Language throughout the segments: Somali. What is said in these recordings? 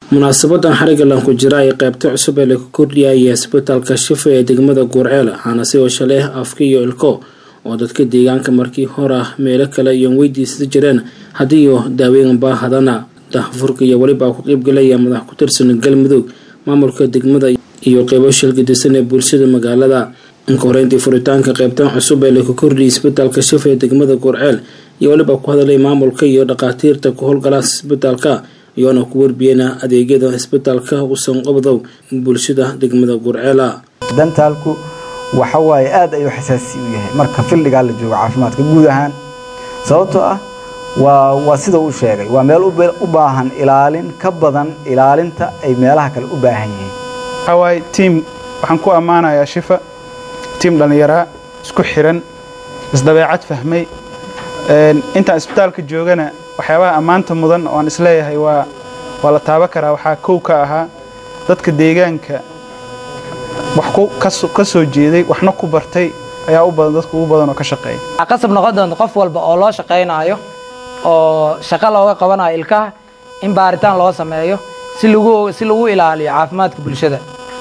munaasabadan xarigalan ku jira ay qaybta cusub ee lagu kordhiyaya isbitaalka shifa ee degmada guurceel waxaana si washa leh afka iyo ilko oo dadka deegaanka markii hor ah meelo kale iyoon weydiisada jireen haddii iyo daaweyn baahadana dahfurka iyo welibaa ku qeybgalaya madax ku tirsan galmudug maamulka degmada iyo qeybo shilgadisan ee bulshada magaalada inka horeyntii furitaanka qaybtan cusub ee lagu kordhiyay isbitaalka shifa ee degmada guurceel iyo weliba ku hadalay maamulka iyo dhakhaatiirta ku howlgala isbitaalka iyoona ku warbiyena adeegyada isbitaalka uusan qabdow bulshada degmada gurceela dantaalku waxa waaye aad ayuu xasaasi u yahay marka fildhigaa la joogo caafimaadka guud ahaan sababtoo ah waa waa sida uu sheegay waa meel u baahan ilaalin ka badan ilaalinta ay meelaha kale u baahan yihiin waxaa waaye tiim waxaan ku ammaanayaa shifa tiim dhallinyaraa isku xiran isdabeecad fahmay intaan isbitaalka joogana waxyaabaha ammaanta mudan oan isleeyahay waa waa la taaba karaa waxaa kow ka ahaa dadka deegaanka wax ka soo jeeday waxna ku bartay ayaa u badan dadka ugu badan oo ka shaqeeya waxaa qasab noqon doonta qof walba oo loo shaqaynaayo oo shaqo looga qabanayo ilkaha in baaritaan loo sameeyo si lagu si lagu ilaaliyo caafimaadka bulshada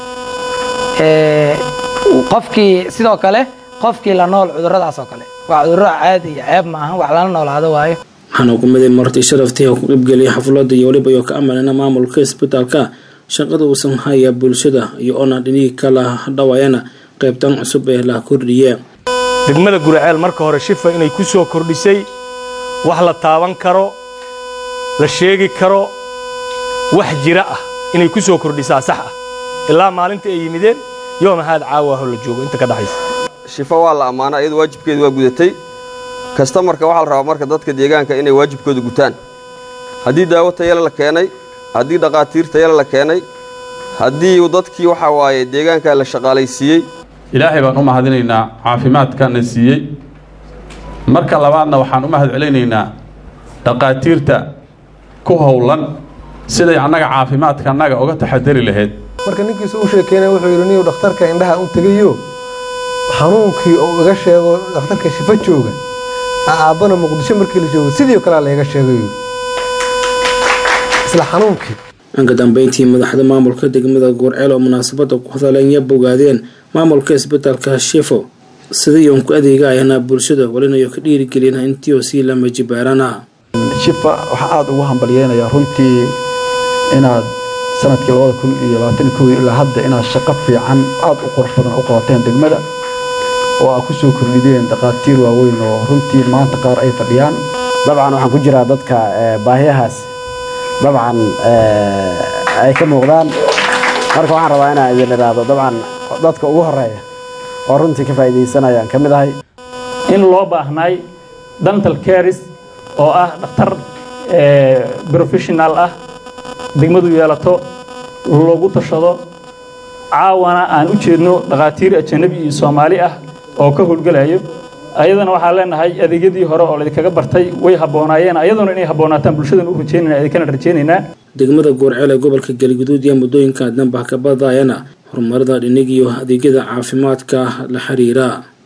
qofkii sidoo kale qofkii la nool cudurradaas oo kale waa cudurro caadi iyo ceeb maahan wax lala noolaado waayo waxaana ugumaday marti sharaftii oo ku qeybgeliyay xafladda iyo weliba iyo ka amalina maamulka isbitaalka shaqada uusan haya bulshada iyo oona dhinihii kala dhawaayana qaybtan cusub ee la kordhiye degmada guraceel marka hore shifa inay ku soo kordhisay wax la taaban karo la sheegi karo wax jira ah inay ku soo kordhisaa sax ah ilaa maalinta ay yimideen yoo maxaad caawaho la joogo inta ka dhaxaysa shifa waa la ammaana iyadu waajibkeedu waa gudatay kastamarka waxaa la rabaa marka dadka deegaanka inay waajibkooda gutaan haddii daawo tayale la keenay haddii dhaqaatiir tayale la keenay haddii dadkii waxaa waaye deegaanka la shaqaalaysiiyey ilaahay baan u mahadinaynaa caafimaadkana siiyey marka labaadna waxaan u mahad celinaynaa dhaqaatiirta ku howlan siday annaga caafimaadka annaga uga taxadari lahayd marka ninkiisu u sheekeynaya wuxuu yidhi niyu dhakhtarka indhaha u tegayo xanuunkii uu iga sheego dhakhtarka shifa jooga aabbana muqdisho markii la joogo sidii kalea layga sheegay isla xanuunkii dhanka dambeyntii madaxda maamulka degmada guurceel oo munaasabadda ku hadaleen ya bogaadeen maamulka isbitaalka shifo sidayoon ku adeegayana bulshada walinayo ka dhiirigelina intiioo sii lama jibaarana shifa waxaa aada ugu hambalyeynayaa runtii inaad sanadkii labada kun iyo labaatan kowdii ilaa hadda inaad shaqo fiican aada u qurux badan u qabateen degmada oo aad ku soo kordhideen dhakhaatiir waaweyn oo runtii maanta qaar ay fadhiyaan dabcan waxaan ku jiraa dadka baahiyahaas dabcan ay ka muuqdaan marka waxaan rabaa inaan idin idhaahdo dabcan dadka ugu horeeya oo runtii ka faa'iidaysanayaan ka mid ahay in loo baahnaay dental caris oo ah dhakhtar professional ah degmadu yeelato loogu tashado caawana aan u jeedno dhakhaatiir ajanabi iyo soomaali ah oo ka howlgelayo ayadana waxaan leenahay adeegyadii hore oo laydinkaga bartay way habboonaayeen ayaduna inay habboonaataan bulshadan u rajeynayna idinkana rajeynaynaa degmada guurceel ee gobolka galguduud iyo muddooyinka danba ka badayana horumarada dhinig iyo adeegyada caafimaadka la xiriira